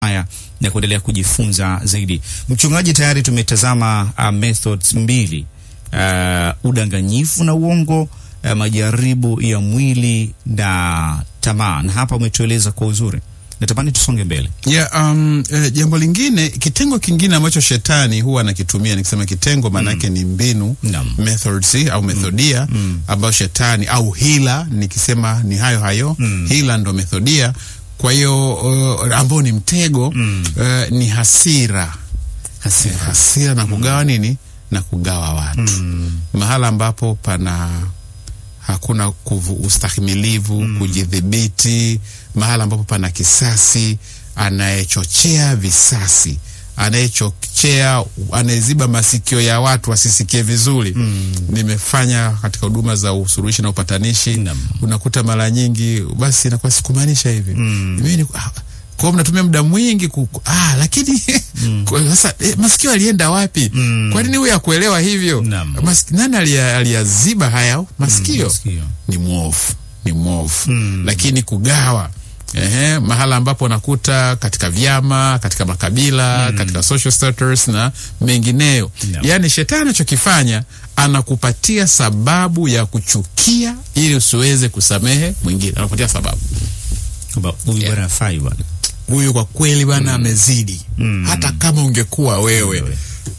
haya na kuendelea kujifunza zaidi. Mchungaji, tayari tumetazama uh, methods mbili uh, udanganyifu na uongo uh, majaribu ya mwili na tamaa, na hapa umetueleza kwa uzuri. Natamani tusonge mbele. Yeah, um, eh, jambo lingine, kitengo kingine ambacho shetani huwa anakitumia, nikisema kitengo maanake ni mbinu Naam. methods au methodia ambayo shetani au hila, nikisema ni hayo hayo hila ndo methodia. Kwa hiyo uh, ambao ni mtego uh, ni hasira Hasira. hasira na kugawa nini na kugawa watu mahala ambapo pana hakuna kuvu, ustahimilivu kujidhibiti, mahala ambapo pana kisasi, anayechochea visasi, anayechochea, anayeziba masikio ya watu wasisikie vizuri. Nimefanya katika huduma za usuluhishi na upatanishi, Naam. unakuta mara nyingi basi inakuwa sikumaanisha hivi mimi ni- ah, kwa hiyo mnatumia muda mwingi ku, ku- ah, lakini kwa- sasa eh, masikio alienda wapi? Kwa nini huyu akuelewa hivyo? Naam. Mas, nani alia- aliyaziba haya masikio? masikio. Ni mwovu, ni mwovu. Lakini kugawa Ehe, mahala ambapo nakuta katika vyama, katika makabila, katika social status na mengineyo. Naam. Yaani shetani anachokifanya anakupatia sababu ya kuchukia ili usiweze kusamehe mwingine. Anakupatia sababu Kwamba huyu bwana hafai bwana. huyu kwa kweli bana amezidi, hata kama ungekuwa wewe Wewe.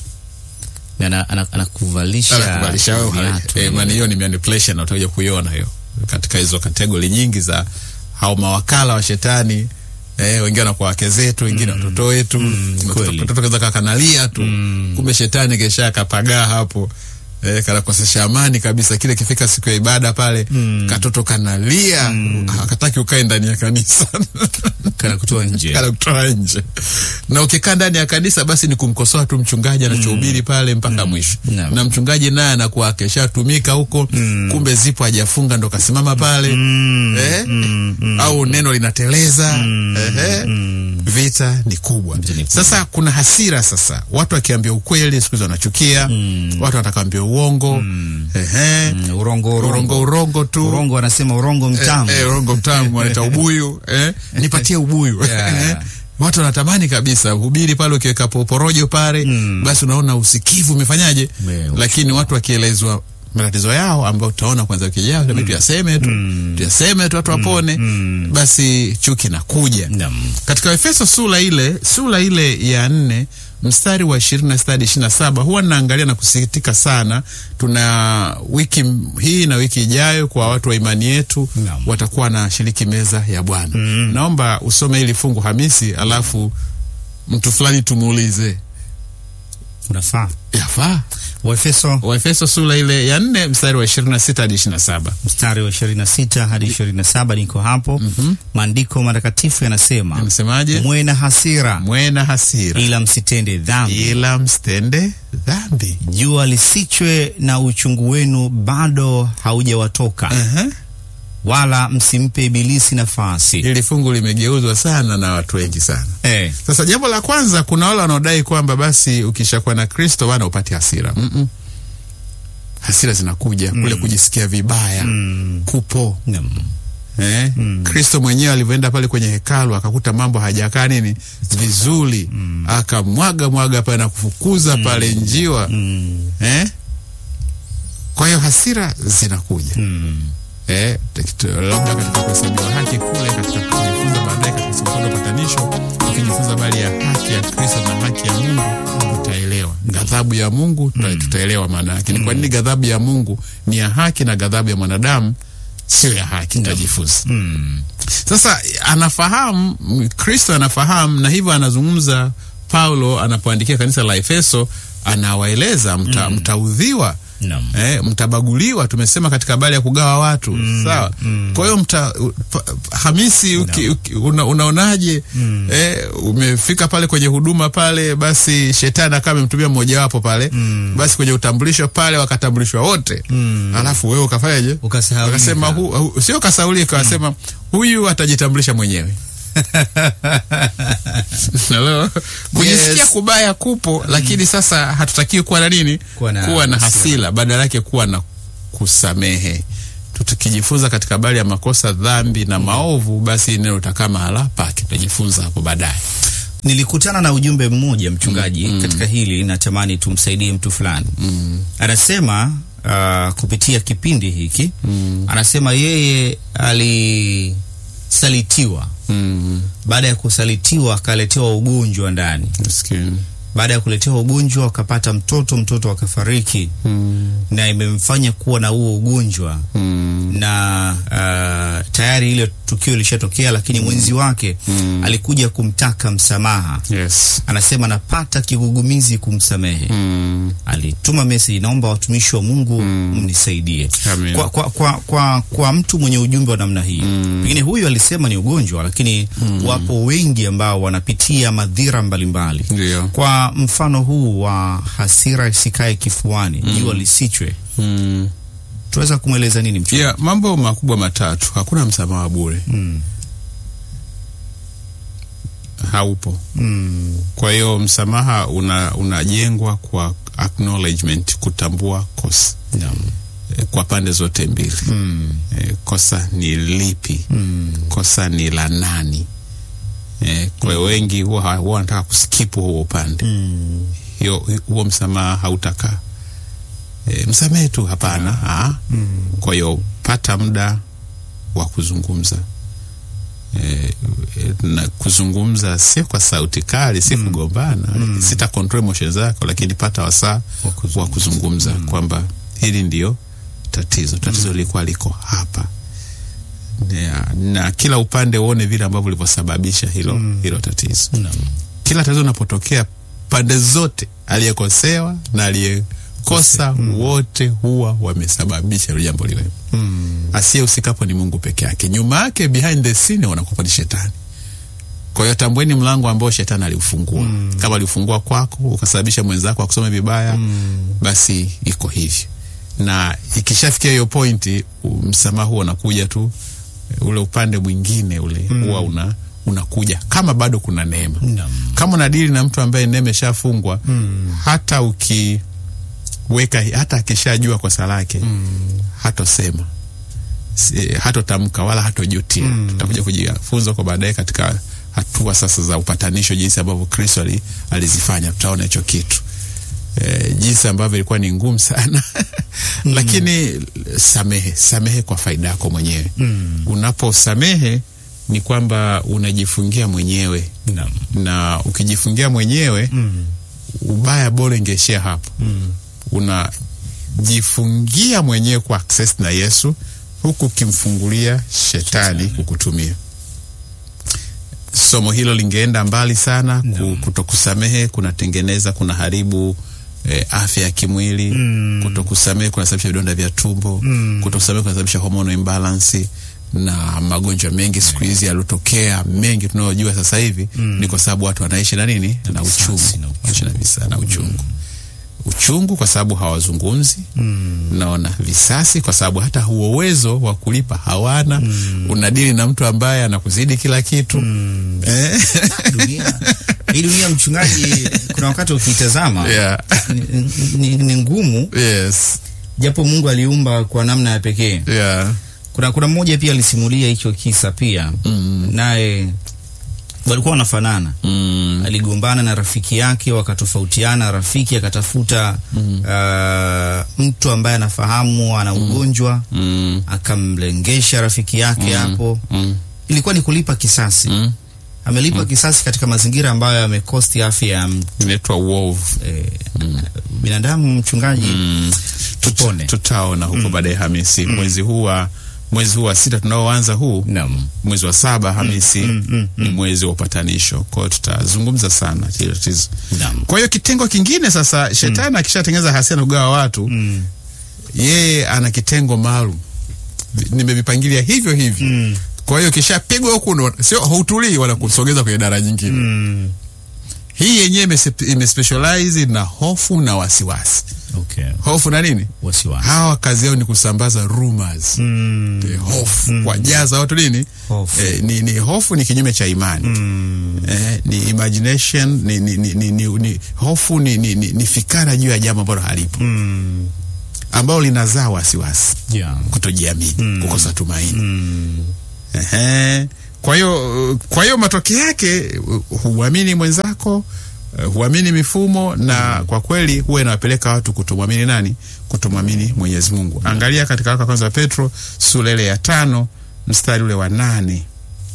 Na ana- ana- anakuvalisha anakubalisha wewe. viatu. Eh, maana hiyo ni manipulation, na utakuja kuiona hiyo katika hizo kategori nyingi za hao mawakala wa shetani. Eh, wengine wanakuwa wake zetu, wengine watoto wetu. Mtoto- kweli. Mtoto kaza kakanalia tu, kumbe shetani kesha kapagaa hapo. Eh, kanakosesha amani kabisa. Kile kifika siku ya ibada pale, katoto kanalia, hakataki ukae ndani ya kanisa Kana kutoa nje. kana kutoa nje, na ukikaa ndani ya kanisa basi ni kumkosoa tu mchungaji anachohubiri pale mpaka mwisho, Naam. na mchungaji naye anakuwa akishatumika huko, kumbe zipo hajafunga ndo kasimama pale eh? au neno linateleza ehe. Vita ni kubwa. Vita ni kubwa. Sasa kuna hasira. Sasa watu wakiambia ukweli siku hizi wanachukia, watu watakaambia uongo ehe. Mm, Urongo, urongo urongo. urongo tu Urongo wanasema urongo mtamu. Eh, eh, urongo mtamu wanaita ubuyu eh? nipatie ubuyu Yeah. Eh, watu wanatamani kabisa hubiri pale, ukiweka po- porojo pale basi unaona usikivu umefanyaje, Ume- lakini watu wakielezwa matatizo yao ambayo utaona kwanza wiki ijayo mm. tuyaseme tu tuyaseme tu watu wapone, basi chuki nakuja Naam. katika Efeso sura ile sura ile ya nne mstari wa ishirini na sita hadi ishirini na saba huwa naangalia na kusikitika sana. Tuna wiki m- hii na wiki ijayo kwa watu wa imani yetu Naam. watakuwa na shiriki meza ya Bwana. Naomba usome hili fungu Hamisi, alafu mtu fulani tumuulize Unafaa. yafaa. Waefeso Waefeso sura ile ya nne mstari wa ishirini na sita hadi ishirini na saba mstari wa 26 hadi 27 niko hapo. Maandiko matakatifu yanasema, anasemaje? mwe na hasira Mwe na hasira ila msitende dhambi, ila msitende dhambi. jua lisichwe na uchungu wenu bado haujawatoka, Aha. wala msimpe ibilisi nafasi. Hili fungu limegeuzwa sana na watu wengi sana. Eh, Sasa jambo la kwanza, kuna wale wanaodai kwamba basi ukishakuwa na Kristo bana upate hasira. Mm-mm. Hasira zinakuja kule kujisikia vibaya kupo naam. eh? Kristo mwenyewe alivyoenda pale kwenye hekalu akakuta mambo hajakaa nini vizuri, akamwaga mwaga pale na kufukuza pale njiwa eh? Kwa hiyo hasira zinakuja eh, tek- labda katika kuhesabiwa haki kule, katika kujifunza baadaye katika somo la upatanisho, ukijifunza habari ya haki ya Kristo na haki ya Mungu tutaelewa ghadhabu ya Mungu tuta, tutaelewa maana yake ni kwa nini ghadhabu ya Mungu ni ya haki na ghadhabu ya mwanadamu sio ya haki. Tutajifunza sasa. Anafahamu m- Kristo anafahamu, na hivyo anazungumza Paulo anapoandikia kanisa la Efeso, anawaeleza mta, mtaudhiwa Naam. Eh, mtabaguliwa. Tumesema katika habari ya kugawa watu sawa. Kwa hiyo mta u- pa- Hamisi, uki, uki, una, unaonaje? Eh, umefika pale kwenye huduma pale, basi shetani akawa amemtumia mmojawapo pale, basi kwenye utambulisho pale wakatambulishwa wote, alafu wewe ukafanyaje? Ukasahaulika. Wakasema hu, hu, sio kasaulika, wakasema huyu atajitambulisha mwenyewe. Hello? Kujisikia Yes. kubaya kupo, lakini sasa hatutakiwi kuwa na nini? Kuwa na kuwa na hasira. hasira, badala yake kuwa na kusamehe. tukijifunza katika habari ya makosa, dhambi na maovu, basi neno utakaa mahala pake. Tutajifunza hapo baadaye. nilikutana na ujumbe mmoja mchungaji katika hili, natamani tumsaidie mtu fulani. Anasema uh, kupitia kipindi hiki anasema yeye alisalitiwa. Mm. Baada ya kusalitiwa akaletewa ugonjwa ndani. Maskini. Baada ya kuletewa ugonjwa akapata mtoto, mtoto akafariki, Mm. na imemfanya kuwa na huo ugonjwa Mm. na uh, tayari ile tukio lishatokea, lakini mwenzi wake alikuja kumtaka msamaha. Yes. Anasema napata kigugumizi kumsamehe. Mm. Alituma message, naomba watumishi wa Mungu mnisaidie. Amen. Kwa, kwa, kwa, kwa, kwa mtu mwenye ujumbe wa namna hii pengine huyu alisema ni ugonjwa, lakini wapo wengi ambao wanapitia madhira mbalimbali. Ndio. Kwa mfano huu wa hasira isikae kifuani, jua lisichwe, Mm. tunaweza kumweleza nini mchungaji? Yeah, mambo makubwa matatu. Hakuna msamaha wa bure. Mm. Haupo. Mm. Kwa hiyo msamaha una unajengwa kwa acknowledgement, kutambua kosa Naam. eh, kwa pande zote mbili. Mm. Eh, kosa ni lipi? Mm. Kosa ni la nani? Eh, kwa hiyo wengi huwa ha- huwa wanataka kuskipu huo upande. Mm. Hiyo huo msamaha hautakaa. E, msamehe tu, hapana. Ah. Kwa hiyo pata muda wa kuzungumza. E, na kuzungumza sio kwa sauti kali, si kugombana. Sita control emotions zako, lakini pata wasaa Wa kuzungumza. wa kuzungumza kwamba hili ndio tatizo. Tatizo lilikuwa liko hapa na, na kila upande uone vile ambavyo ulivyosababisha hilo, hilo tatizo Naam. kila tatizo linapotokea pande zote, aliyekosewa na aliyekosa wote huwa wamesababisha hilo jambo liwe. Mm. Asiyehusikapo ni Mungu peke yake, nyuma yake behind the scene wanakuwa ni shetani. Kwa hiyo tambueni mlango ambao shetani aliufungua. Kama aliufungua kwako ukasababisha mwenzako akusome vibaya, basi iko hivyo, na ikishafikia hiyo pointi, u- msamaha huo unakuja tu, ule upande mwingine ule huwa una unakuja kama bado kuna neema Naam. kama unadili na mtu ambaye neema ishafungwa hata ukiweka hata akishajua kosa lake hatosema Si- hatotamka wala hatojutia tutakuja kujifunza kwa baadaye katika hatua sasa za upatanisho jinsi ambavyo kristo ali, alizifanya tutaona hicho kitu e, jinsi ambavyo ilikuwa ni ngumu sana lakini samehe samehe kwa faida yako mwenyewe unaposamehe ni kwamba unajifungia mwenyewe Naam. na ukijifungia mwenyewe Mm. ubaya bora ingeishia hapo unajifungia mwenyewe kwa access na yesu huku ukimfungulia shetani kukutumia somo hilo lingeenda mbali sana ku, kutokusamehe kunatengeneza kuna haribu eh, afya ya kimwili Mm. kutokusamehe kunasababisha vidonda vya tumbo Mm. kutokusamehe kunasababisha hormonal imbalance na magonjwa mengi siku hizi yalotokea mengi tunayojua sasa hivi ni kwa sababu watu wanaishi na nini na visasi uchungu na uchungu. wanaishi na visa na uchungu uchungu kwa sababu hawazungumzi Mm. naona visasi kwa sababu hata huo uwezo wa kulipa hawana unadili na mtu ambaye anakuzidi kila kitu eh? dunia hii dunia mchungaji, kuna wakati ukitazama yeah. ni, ni, ni ngumu, yes. japo Mungu aliumba kwa namna ya pekee. yeah. Kuna kuna mmoja pia alisimulia hicho kisa pia, naye walikuwa wanafanana mm. aligombana na rafiki yake wakatofautiana. Rafiki akatafuta uh, mtu ambaye anafahamu ana ugonjwa Mm. akamlengesha rafiki yake hapo. Mm. Ilikuwa ni kulipa kisasi. Mm. Amelipa kisasi katika mazingira ambayo yamekosti afya ya mtu. inaitwa uovu eh, binadamu. Mchungaji, tupone. tutaona huko baadaye Hamisi mwezi huu wa mwezi huu wa sita tunaoanza huu Naam. mwezi wa saba Hamisi ni mwezi wa upatanisho. Kwa hiyo tutazungumza sana hilo tatizo. Naam. Kwa hiyo kitengo kingine sasa, shetani akishatengeneza hasira na kugawa watu Mm. yeye ana kitengo maalum, Vi- nimevipangilia hivyo hivyo. Mm. Kwa hiyo kishapigwa huku ndo sio hautulii wala kusogeza kwenye dara nyingine. Mm. Hii yenyewe imese- imespecialize na hofu na wasiwasi. Okay. Hofu na nini? Wasiwasi. Hawa kazi yao ni kusambaza rumors. Mm. Eh, hofu kuwajaza watu nini? Hofu. Eh, ni, ni hofu ni kinyume cha imani Mm. eh, ni imagination ni, ni, ni, ni, ni, ni hofu ni, ni, ni, ni fikara juu ya jambo ambalo halipo Mm. ambalo linazaa wasiwasi Yeah. kutojiamini kukosa tumaini Mm. Ehe. kwa hiyo kwa hiyo matokeo yake uh, huamini mwenzako uh, huamini mifumo na kwa kweli huwa inawapeleka watu kutomwamini nani kutomwamini mwenyezi mungu angalia katika waraka wa kwanza wa petro sura ile ya tano mstari ule wa nane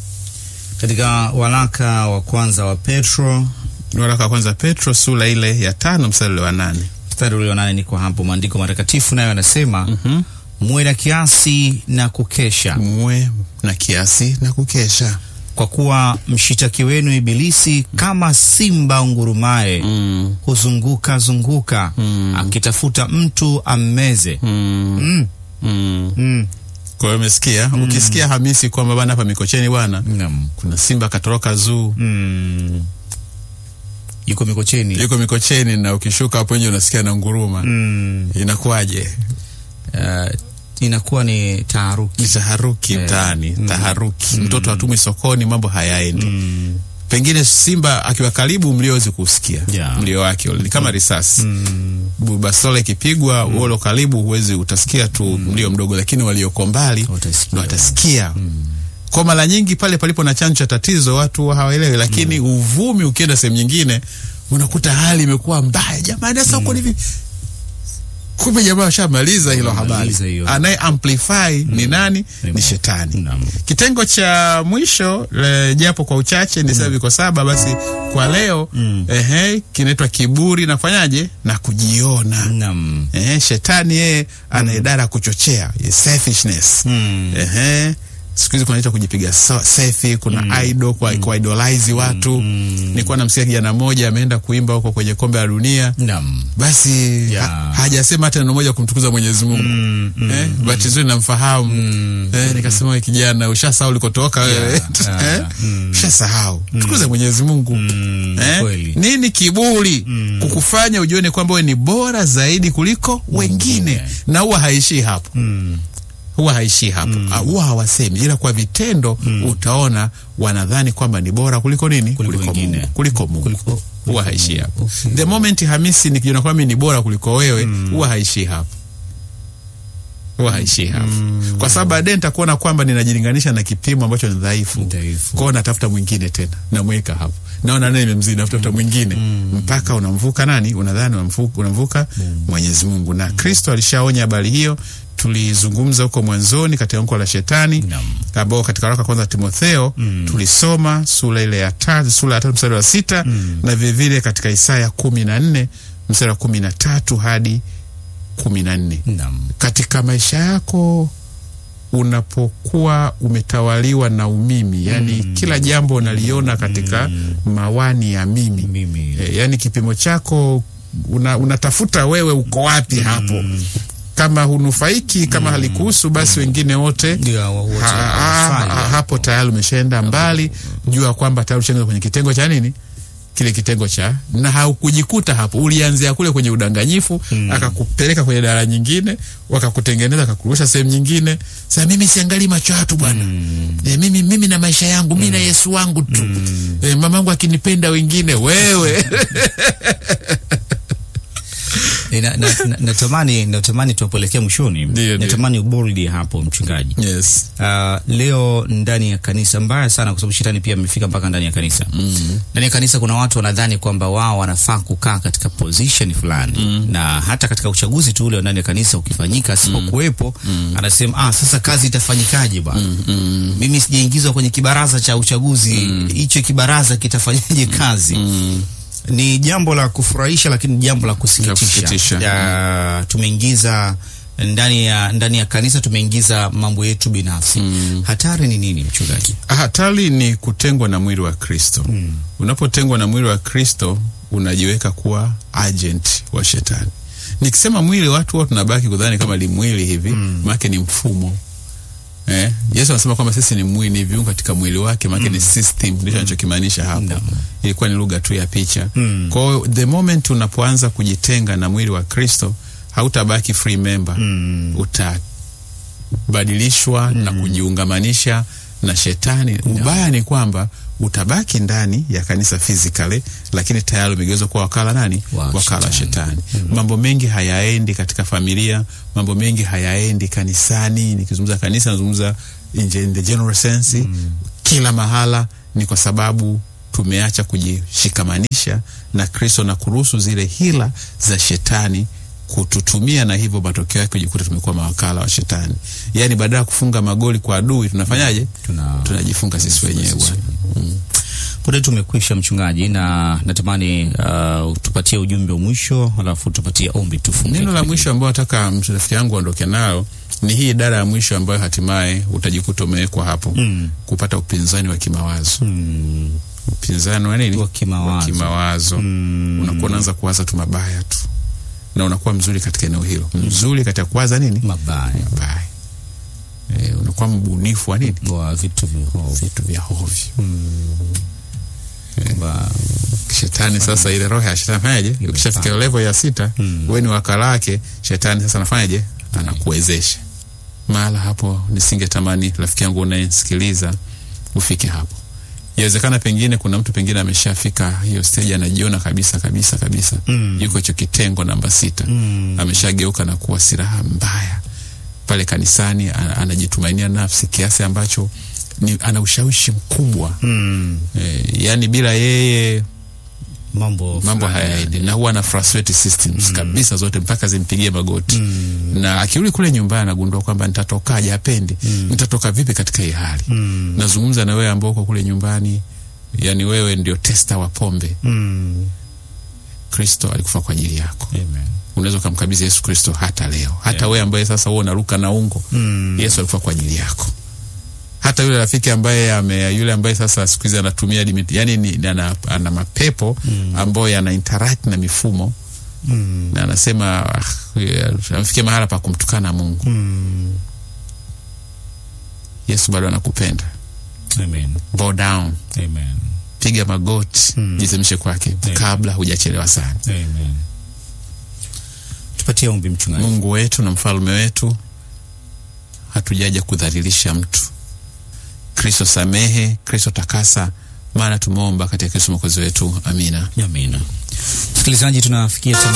Katika waraka wa kwanza wa Petro waraka wa kwanza wa petro sura ile ya tano mstari ule wa nane mstari ule wa nane niko hapo, maandiko matakatifu nayo yanasema Mhm. muwe na kiasi na kukesha, muwe na kiasi na kukesha kwa kuwa mshitaki wenu Ibilisi kama simba ungurumaye mm. huzunguka zunguka Mm. akitafuta mtu ammeze. Mm. Mm. Mm. Mm. kwa hiyo umesikia ukisikia hamisi kwamba bana hapa mikocheni bwana Naam. kuna simba katoroka zuu Mm. Yuko Mikocheni. yuko mikocheni na ukishuka hapo nje unasikia na nguruma Mm. inakuwaje Uh, inakuwa ni taharuki. ni taharuki Eh. mtaani Mm. taharuki mtoto hatumwi sokoni mambo hayaendi Mm. pengine simba akiwa karibu mliowezi kusikia Yeah. mlio wake ule ni kama risasi Mm. Bu- bastola ikipigwa mm. uolo karibu huwezi utasikia tu mlio mdogo lakini walioko mbali Watasikia. ndo watasikia kwa mara nyingi pale palipo na chanzo cha tatizo watu hawaelewi lakini uvumi ukienda sehemu nyingine unakuta hali imekuwa mbaya jamani sasa uko hivi kumbe jamaa washamaliza hilo habari Wamemaliza hiyo. anaye amplify ni nani Ni ni shetani Naam. kitengo cha mwisho le, japo kwa uchache ni sasa viko saba basi kwa leo Mm. ehe kinaitwa kiburi na kufanyaje na kujiona Naam. ehe shetani yeye ana idara ya kuchochea selfishness Mm. ehe siku hizi kunaita kujipiga so, selfie kuna idol kwa mm. kuidolize watu nilikuwa namsikia kijana mmoja ameenda kuimba huko kwenye kombe la dunia Naam. basi Yeah. ha, hajasema hata neno moja kumtukuza Mwenyezi Mungu Mm, mm, eh, bahati nzuri namfahamu Mm. eh, nikasema wewe kijana ushasahau ulikotoka wewe yeah, eh, mm. ushasahau tukuze Mwenyezi Mungu Mm, eh, kweli. nini kiburi Mm. kukufanya ujione kwamba wewe ni bora zaidi kuliko wengine yeah. na huwa haishii hapo Mm. huwa haishii hapo Ah, huwa hawasemi ila kwa vitendo utaona wanadhani kwamba ni bora kuliko nini Kuliko wengine. Mungu kuliko Mungu Kuliko- huwa haishii hapo Okay. the moment Hamisi nikijiona kwamba mimi ni bora kuliko wewe huwa haishii hapo huwa haishii hapo kwa sababu baadaye nitakuona kwamba ninajilinganisha na kipimo ambacho ni dhaifu Dhaifu. kwao natafuta mwingine tena namweka hapo naona naye imemzidi natafuta mwingine mpaka unamvuka nani unadhani unamvuka, unamvuka Mwenyezi Mungu na Kristo alishaonya habari hiyo tulizungumza huko mwanzoni katika anko la shetani Naam. ambao katika waraka wa kwanza wa Timotheo tulisoma sura ile ya tatu sura ya tatu mstari wa sita na vilevile katika Isaya kumi na nne mstari wa kumi na tatu hadi kumi na nne Naam. katika maisha yako unapokuwa umetawaliwa na umimi yani kila jambo unaliona katika mawani ya mimi Mimi. e, yani kipimo chako una, unatafuta wewe uko wapi hapo kama hunufaiki kama halikuhusu basi wengine wote Ndio, wote ha, ha, wanafanya. ha, hapo tayari umeshaenda mbali jua kwamba tayari ushaingia kwenye kitengo cha nini kile kitengo cha na haukujikuta hapo ulianzia kule kwenye udanganyifu akakupeleka kwenye dara nyingine wakakutengeneza akakurusha sehemu nyingine sasa mimi siangalii macho ya watu bwana e, mimi, mimi na maisha yangu mi na yesu wangu tu e, mamangu akinipenda wengine wewe Eh, na- na- na- natamani natamani tuwapelekea mwishoni Ndio, ndio. natamani uboldi hapo mchungaji yes. Uh, leo ndani ya kanisa mbaya sana kwa sababu shetani pia amefika mpaka ndani ya kanisa mm. ndani ya kanisa kuna watu wanadhani kwamba wao wanafaa kukaa katika position fulani mm. na hata katika uchaguzi tu ule wa ndani ya kanisa ukifanyika asipokuwepo mm. anasema ah, sasa kazi itafanyikaje bwana mm. mm. mimi sijaingizwa kwenye kibaraza cha uchaguzi hicho kibaraza kitafanyaje kazi mm ni jambo la kufurahisha lakini ni jambo la kusikitisha. kusikitisha ya, tumeingiza ndani ya ndani ya kanisa tumeingiza mambo yetu binafsi hatari ni nini mchungaji hatari ni kutengwa na mwili wa kristo mm. unapotengwa na mwili wa kristo unajiweka kuwa agent wa shetani nikisema mwili watu huwa tunabaki kudhani kama ni mwili hivi mm. maake ni mfumo Eh, Yesu anasema kwamba sisi ni mwili, ni viungo katika mwili wake, maana ni system, ndicho anachokimaanisha hapo. Naam. Ilikuwa ni lugha tu ya picha. Mm. Kwa hiyo the moment unapoanza kujitenga na mwili wa Kristo, hautabaki free member. Mm. Utabadilishwa na kujiungamanisha na shetani. Ubaya ni kwamba utabaki ndani ya kanisa physically, lakini tayari umegeuzwa kuwa wakala nani? Wa wakala wa shetani. shetani. Mambo mengi hayaendi katika familia, mambo mengi hayaendi kanisani. Nikizungumza kanisa, nazungumza in, in the general sense kila mahala, ni kwa sababu tumeacha kujishikamanisha na Kristo na kuruhusu zile hila za shetani kututumia, na hivyo matokeo yake kujikuta tumekuwa mawakala wa shetani. Yaani badala ya kufunga magoli kwa adui tunafanyaje? Tuna- Tunajifunga sisi wenyewe bwana. Muda tumekwisha mchungaji, na natamani uh, tupatie ujumbe wa mwisho, alafu tupatie ombi tufunge. Neno la mwisho ambayo nataka rafiki yangu aondoke nayo ni hii idara ya mwisho ambayo hatimaye utajikuta umewekwa hapo Mm. kupata upinzani wa kimawazo. Mm. Upinzani wa nini? Wa kimawazo. Wa kimawazo. Mm. Unakuwa unaanza kuwaza tu mabaya tu, na unakuwa mzuri katika eneo hilo, mzuri katika kuwaza nini? mabaya Mabaya. E, unakuwa mbunifu wa nini? wa vitu vihovu Vitu vya hovyo. Ba- Shetani sasa, ile roho ya shetani fanyaje? Ukishafika level ya sita, Mm. wewe ni wakala wake. Shetani sasa anafanyaje? Anakuwezesha. Mahala hapo nisingetamani rafiki yangu unayesikiliza ufike hapo. Inawezekana pengine kuna mtu pengine ameshafika hiyo stage, anajiona kabisa kabisa kabisa Mm. yuko hicho kitengo namba sita, Mm. ameshageuka na kuwa silaha mbaya pale kanisani, ana- anajitumainia nafsi kiasi ambacho ni, ana ushawishi mkubwa Mm. e, yani bila yeye mambo mambo fulani. hayaendi na huwa na frustrate systems kabisa zote mpaka zimpigie magoti Mm. na akirudi kule nyumbani anagundua kwamba nitatokaje hapendi nitatoka vipi katika hii hali Mm. nazungumza na wewe ambao uko kule nyumbani yani wewe ndio testa wa pombe Mm. kristo alikufa kwa ajili yako Amen. unaweza ukamkabidhi yesu kristo hata leo hata wewe ambaye sasa wewe unaruka na ungo Mm. yesu alikufa kwa ajili yako hata yule rafiki ambaye ame, yule ambaye sasa siku hizi anatumia limit, yani ni, ana, ana mapepo ambayo yana interact na mifumo Mm. na anasema ah, ya, amefikia mahala pa kumtukana Mungu. Mm. Yesu bado anakupenda. Amen. Bow down, Amen. piga magoti, Mm. jisemeshe kwake Amen. kabla hujachelewa sana. Amen. Tupatie ombi mchungaji. Mungu wetu na mfalme wetu, hatujaja kudhalilisha mtu. Kristo samehe, Kristo takasa, maana tumeomba katika Kristo mwokozi wetu. Amina. Amina. Msikilizaji, tunafikia tamati